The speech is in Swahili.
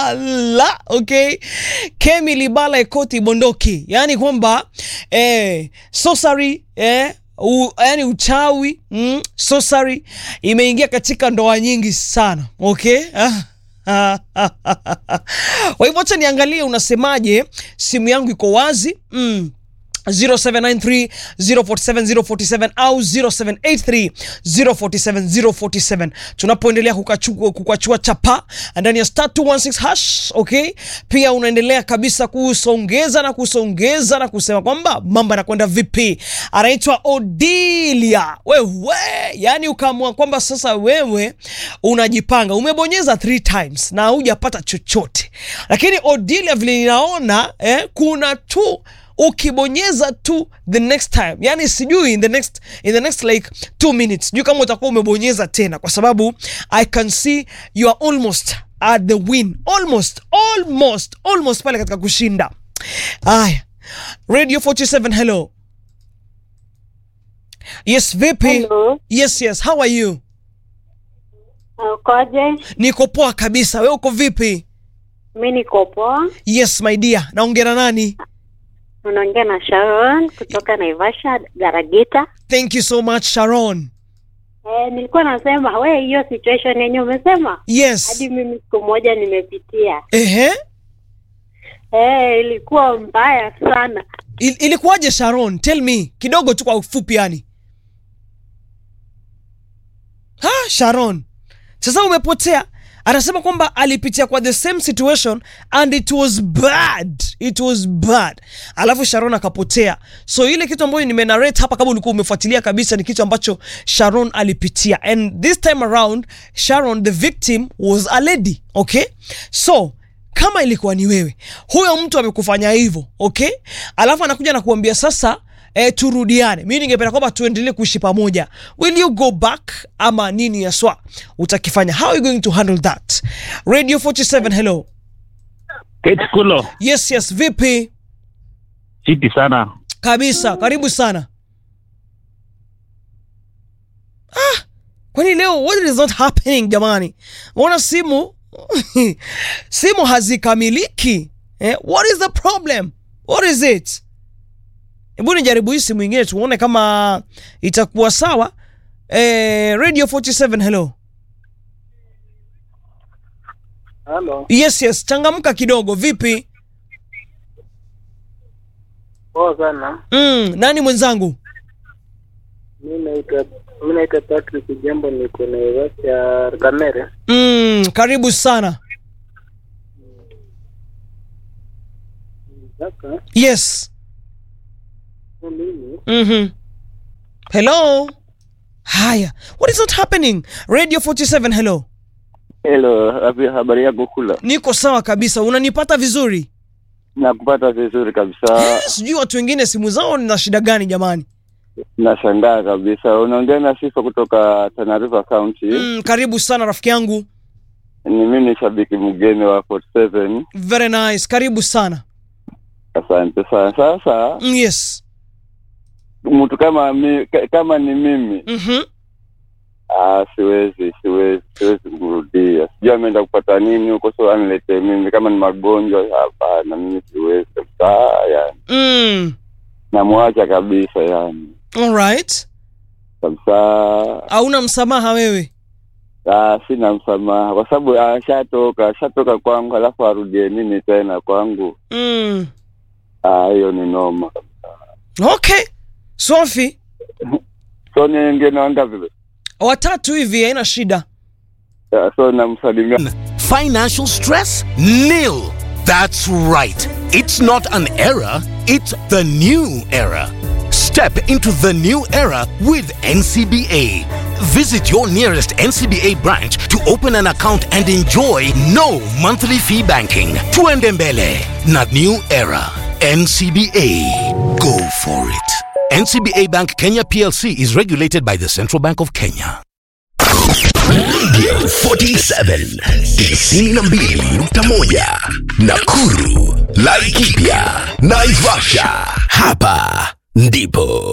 Libala, okay? Kemi Libala Ekoti Bondoki, yaani kwamba eh, sorcery eh, u, yani uchawi mm, sorcery imeingia katika ndoa nyingi sana okay? Kwa hivyo acha niangalie unasemaje. Simu yangu iko wazi mm. 0793 047 047 au 0783 047 047 tunapoendelea kukachua, kukachua chapa ndani ya star 216 hash okay. Pia unaendelea kabisa kusongeza na kusongeza na kusema kwamba mambo yanakwenda vipi. Anaitwa Odilia wewe, yani ukaamua kwamba sasa wewe unajipanga, umebonyeza three times na hujapata chochote, lakini Odilia vile ninaona eh, kuna tu ukibonyeza tu the next time, yani sijui in the next in the next like two minutes, sijui kama utakuwa umebonyeza tena, kwa sababu I can see you are almost at the win, almost almost almost pale katika kushinda. Aya, Radio 47, hello. Yes, vipi? Hello. Yes, yes, how are you? Ukoje? Niko poa kabisa, we uko vipi? Mi niko poa. Yes my dear, naongea na nani? Unaongea na Sharon kutoka Naivasha Garagita. Thank you so much Sharon. Eh, nilikuwa nasema we, hiyo situation yenye umesema Yes. hadi mimi siku moja nimepitia. Ehe. Eh, ilikuwa mbaya sana. Il, ilikuwaje Sharon? Tell me kidogo tu kwa ufupi yani. Ha, Sharon. Sasa umepotea. Anasema kwamba alipitia kwa the same situation and it was bad. It was bad. Alafu Sharon akapotea. So ile kitu ambayo nimenarrate hapa kama ulikuwa umefuatilia kabisa ni kitu ambacho Sharon alipitia. And this time around Sharon the victim was a lady, okay? So kama ilikuwa ni wewe, huyo mtu amekufanya hivyo okay, alafu anakuja na kuambia sasa eh, turudiane, mi ningependa kwamba tuendelee kuishi pamoja, will you go back ama nini yaswa utakifanya? How are you going to handle that? Radio 47, hello. Kate Kulo, Yes, yes, vipi chiti sana. kabisa, karibu sana. Ah, kwani leo what is not happening jamani? Mbona simu simu hazikamiliki eh? What is the problem? What is it? Hebu nijaribu hii simu ingine tuone kama itakuwa sawa. Eh, Radio 47 hello. Halo, Yes, yes, changamka kidogo. Vipi? poa sana. Mm, nani mwenzangu? Mi naitwa mi naitwa Patrick Jambo, niko Naivasha Kamere. Mm, karibu sana. Sasa Yes. kwa mimi Mhm. Hello. Haya. What is not happening? Radio 47 hello. Hello, habi- habari yako kula? Niko sawa kabisa. Unanipata vizuri? Nakupata vizuri kabisa. Eh, Sijui watu wengine simu zao na shida gani jamani. Nashangaa kabisa. Unaongea na Sifa kutoka Tana River County. Mm, karibu sana rafiki yangu. Ni mimi ni shabiki mgeni wa 47. Very nice. Karibu sana. Asante sana. Sasa Mm, yes. mtu kama mi, ka- kama ni mimi Mhm. ah, siwezi siwezi siwezi kumrudia. Sijui ameenda kupata nini huko, so aniletee mimi. Kama ni magonjwa, hapana, mimi siwezi kabisa. Yani Mm. namwacha kabisa, yani All right. kabisa. Hauna msamaha wewe. Ah, sina msamaha kwa sababu ashatoka ashatoka kwangu, alafu arudie nini tena kwangu? Mm. Ah, hiyo ni noma. Okay. Sophie, So niingie wangapi? watatu hivi haina shida. Ah, So namsalimia Financial stress? Nil. That's right. It's not an era, it's the new era. Step into the new era with NCBA. Visit your nearest NCBA branch to open an account and enjoy no monthly fee banking. Tuende mbele na new era. NCBA. Go for it. NCBA Bank Kenya PLC is regulated by the Central Bank of Kenya. Radio 47 92.1 Nakuru, Laikipia, Naivasha. Hapa ndipo